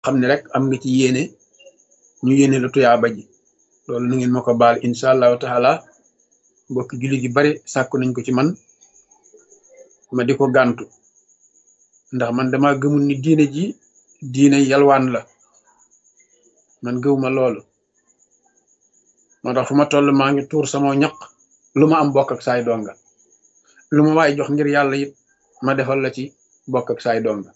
xam ne rek am nga ci yéene ñu yéene la tuyaaba ji loolu nu ngeen ma ko baal incha allahu taala mbokki jullit yu bari sàkku nañ ko ci man ma di ko gàntu ndax man dama gëmul ni diine ji diine yalwaan la man gëwuma loolu moo tax fu ma toll maa ngi tuur sama ñaq lu ma am bokk ak saay donga lu ma waay jox ngir yàlla it ma defal la ci bokk ak saay donga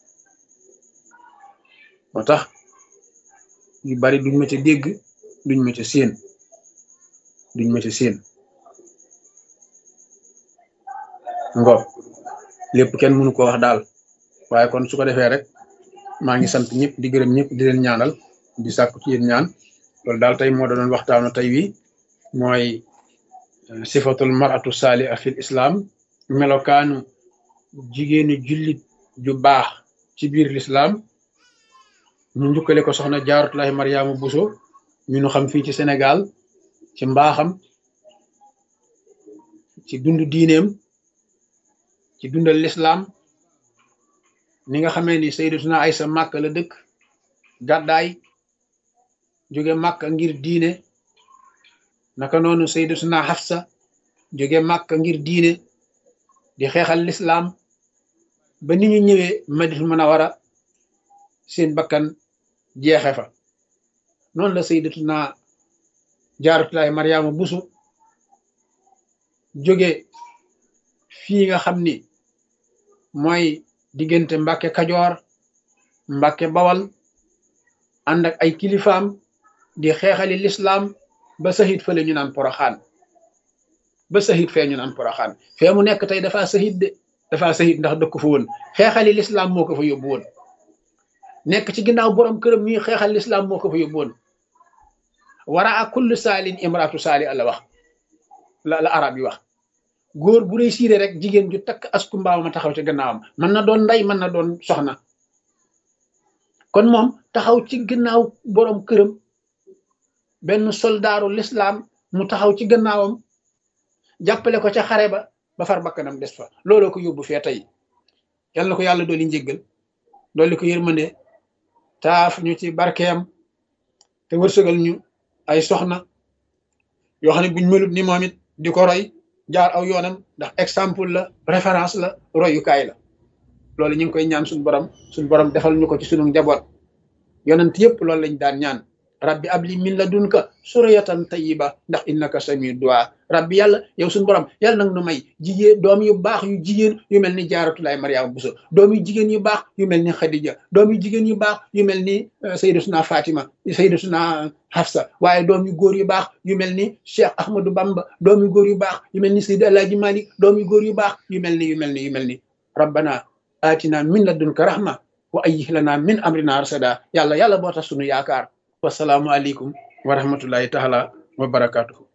moo tax yu bari duñ ma ca dégg duñ ma ca séen duñ ma ca séen ngo lépp kenn mënu ko wax daal waaye kon su ko defee rek maa ngi sant ñëpp di gërëm ñëpp di leen ñaanal di sàkku ci yéen ñaan loolu daal tey moo doon waxtaanu tey wi mooy sifatul maratu saaliha fil islam melokaanu jigéenu jullit ju baax ci biir l'islam ñu njukkale ko soxna jaaratullahi mariama buso ñu nu xam fii ci sénégal ci mbaaxam ci dund diineem ci dundal l'islam ni nga xamee ni sayyidatuna aysa màkk la dëkk gàddaay jóge màkk ngir diine naka noonu sayyidatuna Hafsa jóge màkk ngir diine di xeexal lislaam ba ni ñu ñëwee Madinatul Munawwara seen bakkan jeexe fa noonu la sayyidatuna Jaaratullaahi Maryaama Buso jóge fii nga xam ni mooy diggante Mbàkke Kajoor Mbàkke Bawal ànd ak ay kilifaam di xeexali lislaam ba sahit fële ñu naan poroxaan ba sahit fee ñu naan poroxaan fee mu nekk tey dafa sahit de dafa sahit ndax dëkk fa woon xeexali lislaam moo ko fa yóbbu woon nekk ci ginnaaw borom këram ñuy xeexal lislaam moo ko fa yóbbu woon wara a kullu saalin imraatu saali la wax la la arab yi wax góor bu réussir rek jigéen ju takk asku mbaaw ma taxaw ci gannaawam mën na doon ndey mën na doon soxna kon moom taxaw ci gannaaw borom këram benn soldaaru lislaam mu taxaw ci gannaawam jàppale ko ca xare ba ba far bakkanam des fa looloo ko yóbbu fee tey yal na ko yàlla dooli njéggal dooli ko yërmande taaf ñu ci barkeem te wërsëgal ñu ay soxna yoo xam ne buñ melut ni moom it di ko roy jaar aw yoonam ndax exemple la référence la royukaay la loolu ñu ngi koy ñaan suñu borom suñu borom defal ñu ko ci sunu njaboot yonent yëpp loolu lañ daan ñaan rabbi abli min ladunka suriyatan tayyiba ndax innaka samiu du'a rabbi yàlla yow suñu borom yàlla nag nu may jigéen doom yu baax yu jigéen yu mel ni jaaratulaay mariama buso doom yu jigéen yu baax yu mel ni xadija doom yu jigéen yu baax yu mel ni sayyidatuna fatima sayyidatuna hafsa waaye doom yu góor yu baax yu mel ni cheikh ahmadou bamba doom yu góor yu baax yu mel ni sayyid alaaji malik doom yu góor yu baax yu mel ni yu mel ni yu mel ni rabbana atina min ladunka rahma wa ayyih lana min amrina rasada yàlla yàlla boo tax sunu yaakaar wasalaamu aleykum wa rahmatullahi taala wa barakatuhu